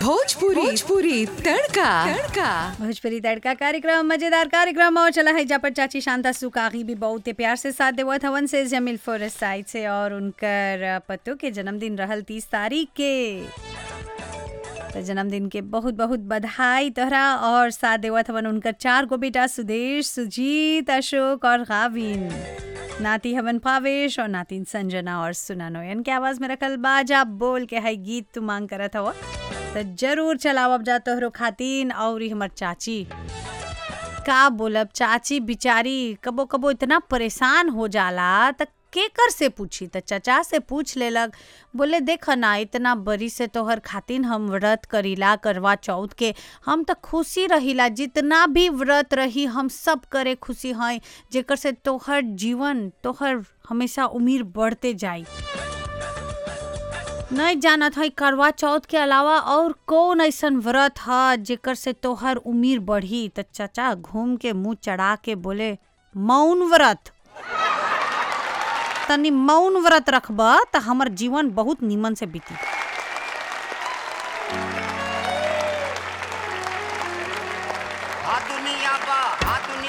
भोजपुरी भोजपुरी तड़का तड़का भोजपुरी तड़का कार्यक्रम मजेदार कार्यक्रम और चला है जहाँ चाची शांता सुकागी भी बहुत ही प्यार से साथ देवत हवन से जमील फॉरेस्ट साइड से और उनकर पतो के जन्मदिन रहल तीस तारीख के तो जन्मदिन के बहुत बहुत बधाई तोहरा और साथ देवत हवन उनकर चार गो बेटा सुदेश सुजीत अशोक और गाविन नाती हवन पावेश और नातिन संजना और सुना नोयन के आवाज में रखल बाजा बोल के है गीत तू मांग करत हवा तो जरूर चलाओ अब जा तोहरो खातिन और ही हमर चाची का बोलब चाची बिचारी कबो कबो इतना परेशान हो जाला त केकर से पूछी त चचा से पूछ लेलक बोले देख ना इतना बरी से तोहर खातिन हम व्रत करीला करवा चौथ के हम त खुशी रहिला जितना भी व्रत रही हम सब करे खुशी हैं जेकर से तोहर जीवन तोहर हमेशा उम्र बढ़ते जाई नहीं जानत है करवा चौथ के अलावा और कौन ऐसन व्रत है जेकर से तोहर उम्र बढ़ी त चचा घूम के मुंह चढ़ा के बोले मौन व्रत तनी मौन व्रत रखब त हमर जीवन बहुत निमन से बीती आ दुनिया बा